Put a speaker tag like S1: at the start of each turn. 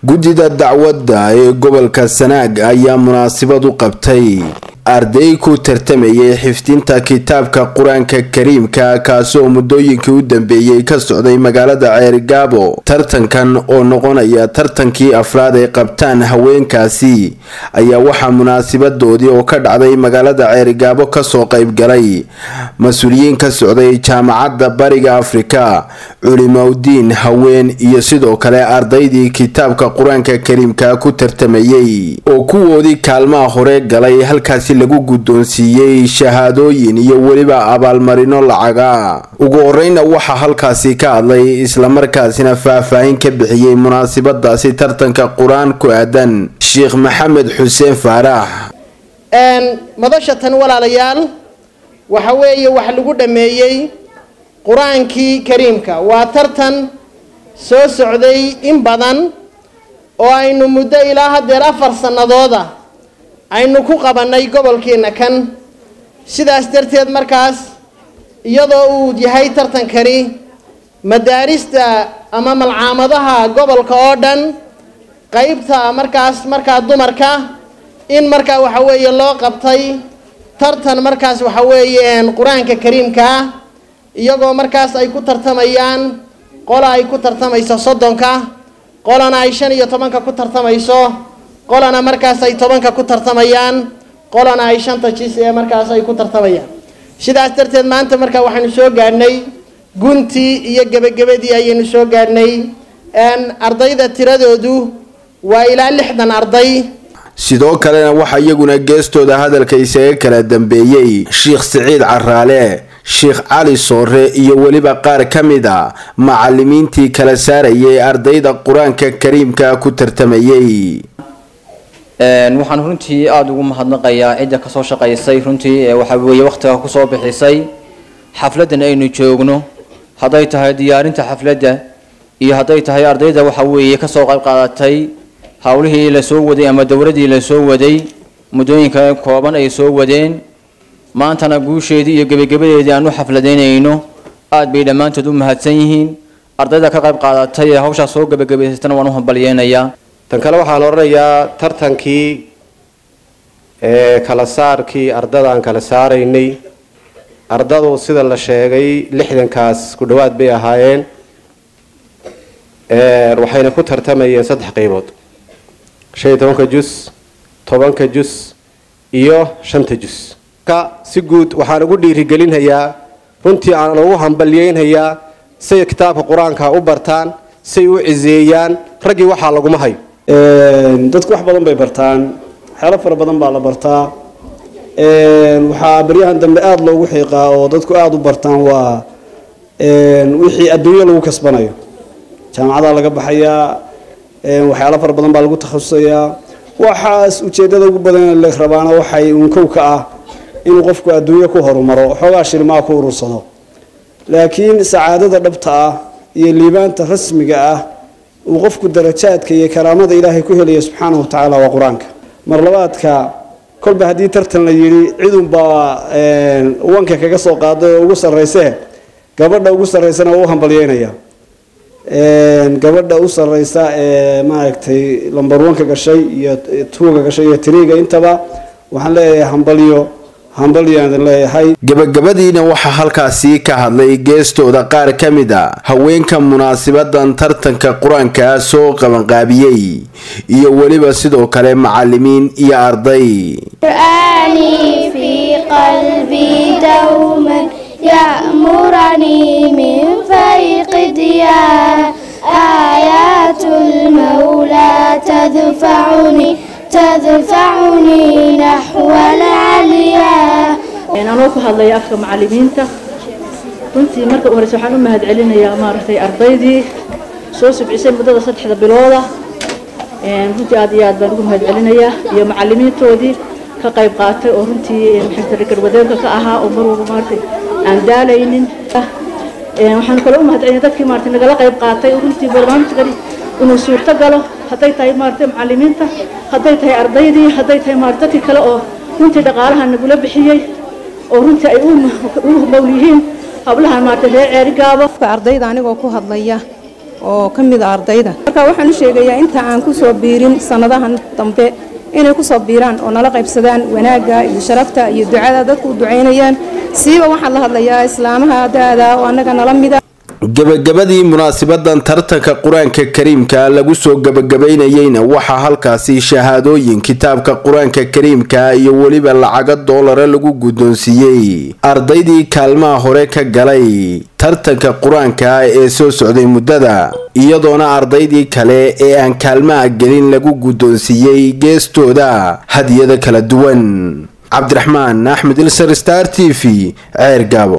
S1: guddida dacwadda ee gobolka sanaag ayaa munaasabad u qabtay arday ku tartamayay xifdinta kitaabka qur-aanka kariimka kaasi oo muddooyinkii u dambeeyey ka socday magaalada ceerigaabo tartankan oo noqonaya tartankii afraad ay qabtaan haweenkaasi ayaa waxaa munaasabadoodii oo ka dhacday magaalada ceerigaabo kasoo qaybgalay mas-uuliyiin ka socday jaamacadda bariga afrika culimowdiin haween iyo sidoo kale ardaydii kitaabka qur-aanka kariimka ku tartamayay oo kuwoodii kaalmaha hore galay halkaasi lagu guddoonsiiyey shahaadooyin iyo weliba abaalmarino lacaga ugu horeyna waxaa halkaasi ka hadlay islamarkaasina faahfaahin ka bixiyey munaasabadaasi tartanka qur-aan ku aadan sheekh maxamed xuseen faarax
S2: madasha tan walaalayaal waxa weeye wax lagu dhammeeyey qur-aankii kariimka waa tartan soo socday in badan oo aynu muddo ilaa haddeer afar sannadooda aynu ku qabannay gobolkeenna kan sidaas darteed markaas iyadoo uu yahay tartankani madaarista ama malcaamadaha gobolka oo dhan qeybta markaas markaa dumarka in markaa waxa weeye loo qabtay tartan markaas waxa weeye qur-aanka kariimka ah iyagoo markaas ay ku tartamayaan qola ay ku tartamayso soddonka qolana ay shan iyo tobanka ku tartamayso qolana markaas ay tobanka ku tartamayaan qolana ay shanta jis ee markaas ay ku tartamayaan sidaas darteed maanta markaa waxaynu soo gaadhnay guntii iyo gebagabadii ayaynu soo gaadhnay ardayda tiradoodu waa ilaa lixdan arday
S1: sidoo kalena waxaa iyaguna geestooda hadalka isaga kala dambeeyey sheekh siciid caraale sheekh cali soore iyo weliba qaar ka mid a macalimiintii kala saarayay ardayda qur-aanka kariimka ku tartamayay
S3: waxaan runtii aada ugu mahadnaqayaa cidda kasoo shaqaysay runtii waxa weeye wakhtiga kusoo bixisay xafladdan aynu joogno hadday tahay diyaarinta xafladda iyo hadday tahay ardayda waxa weeye kasoo qayb qaadatay howlihii lasoo waday ama dowladdii lasoo waday muddooyinka kooban ay soo wadeen maantana guusheedii iyo gebagabadeedii aan u xafladaynayno aada bay dhammaantood u mahadsan yihiin ardayda ka qayb qaadatay ee hawshaas soo gebagabaysatana waan u hambalyeynayaa
S4: tan kale waxaan odhanayaa tartankii ee kala saarkii ardada aan kala saaraynay ardadu sida la sheegay lixdankaas ku dhowaad bay ahaayeen waxayna ku tartamayeen saddex qaybood shan iyo tobanka jus tobanka jus iyo shanta jus ka si guud waxaan ugu dhiirigelinhayaa runtii aan ugu hambalyeynhayaa say kitaabka qur-aanka u bartaan say u ciseeyaan raggii waxaa laguma hayo
S5: dadku wax badan bay bartaan waxyaalo fara badan baa la bartaa waxaa baryahan dambe aada loogu xiiqaa oo dadku aada u bartaan waa wixii adduunyo lagu kasbanayo jaamacadaa laga baxayaa waxyaalo fara badan baa lagu takhasusayaa waxaas ujeedada ugu badan la rabaana waxay unkow ka ah inuu qofku adduunyo ku horumaro xoogaa shilmaa ku urursado laakiin sacaadada dhabta ah iyo liibaanta rasmiga ah uu qofku darajaadka iyo karaamada ilaahay ku helaya subxaanahu watacaala waa qur-aanka mar labaadka kolba haddii tartan la yidhi cidunbaa wanka kaga soo qaaday oo ugu sarraysee gabadha ugu sarraysana waa u hambalyeynaya gabadha u sarraysa ee maaragtay lambar wanka gashay iyo tuuga gashay iyo tiriiga intaba waxaan leeyahay hambalyo
S1: gabagabadiina waxaa halkaasi ka hadlay geestooda qaar ka mid a haweenka munaasabadan tartanka qur-aanka soo qabanqaabiyey iyo weliba sidoo kale macalimiin iyo arday
S6: تدفعني نحو العليا
S7: anoo ku hadlaya afka macalimiinta runtii marka u horeysa waxaan u mahad celinayaa maaragtay ardaydii soo subcisay muddada saddexda bilooda runtii aad iyo aad baan ugu mahad celinayaa iyo macalimiintoodii ka qayb qaatay oo runtii maxay garwadeenka ka ahaa oo mar walba maaragtay aan daalaynin waxaan kaloo u mahad celinaya dadkii maaragtay nagala qayb qaatay runtii barnaamijkani inuu suurto galo hadday tahay maaragtay macalimiinta hadday tahay ardaydii hadday tahay maaragtay dadkii kale oo runtii dhaqaalaha nagula bixiyey oo runtii ay u mowl yihiin hablahan maaragtay reer ceerigaabo
S8: qofka ardayda anigoo ku hadlaya oo ka mid a ardayda marka waxaan u sheegayaa inta aan ku soo biirin sannadahan dambe inay ku soo biiraan oo nala qaybsadaan wanaagga iyo sharafta iyo ducada dadku u ducaynayaan siiba waxaan la hadlayaa islaamaha da-da oo annaga nala mida
S1: gebagabadii munaasabadan tartanka qur-aanka kariimka lagu soo gebagabaynayeyna waxaa halkaasi shahaadooyin kitaabka qur-aanka kariimka iyo weliba lacago doolare lagu guddoonsiiyey ardaydii kaalmaha hore ka galay tartanka qur-aanka ee soo socday muddada iyadoona ardaydii kale ee aan kaalmaha gelin lagu guddoonsiiyey geestooda hadiyada kala duwan cabdiraxmaan axmed ilsar star t v ceer gaabo